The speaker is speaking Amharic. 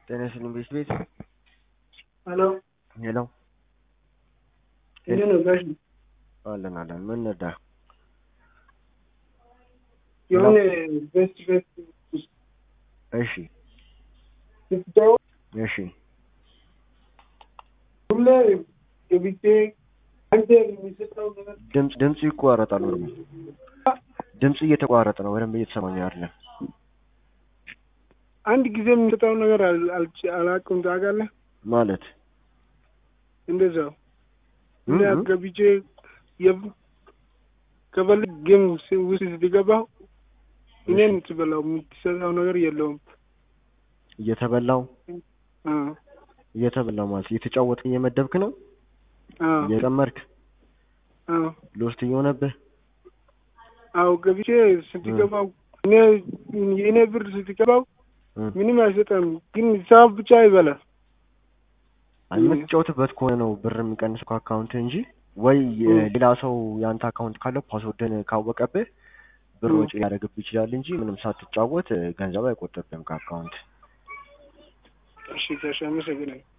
ጤና ይስጥልኝ ቤት ቤት ሄሎ ሄሎ እንዴት ነው ጋሽ? አለን አለን ምን ነዳ የሆነ ቤስት ቤስት እሺ ስትጫወት እሺ ሁሌ ገብቼ አንተ የሚሰጠው ነገር ድምፅ ድምፁ ይቋረጣል ወርሙ ድምፁ እየተቋረጠ ነው በደንብ እየተሰማኝ አይደለም አንድ ጊዜ የሚሰጠው ነገር አል- አልች- አላውቅም ታውቃለህ? ማለት እንደዛው እም እና እም። ገብቼ የብ- ከፈልግ ጌም ስ- ውስጥ ስትገባው እኔን ትበላው የምትሰጠው ነገር የለውም። እየተበላው አ እየተበላው ማለት እየተጫወትክ እየመደብክ ነው አ እየጨመርክ አ ሎስት እየሆነብህ አው ገብቼ ስትገባው እኔ የእኔ ብር ስትገባው እም። ምንም አይሰጠም፣ ግን ሂሳብ ብቻ ይበላል። አይ የምትጫወትበት ከሆነ ነው ብር የሚቀንሰው ከአካውንት እንጂ ወይ የ- እም። ሌላ ሰው የአንተ አካውንት ካለው ፓስወርድን ካወቀብህ ብር እም። ወጪ ሊያደርግብህ ይችላል እንጂ ምንም ሳትጫወት እ፣ ገንዘብ አይቆጥብህም ከአካውንት እሺ ጋሽ አመሰግናለሁ።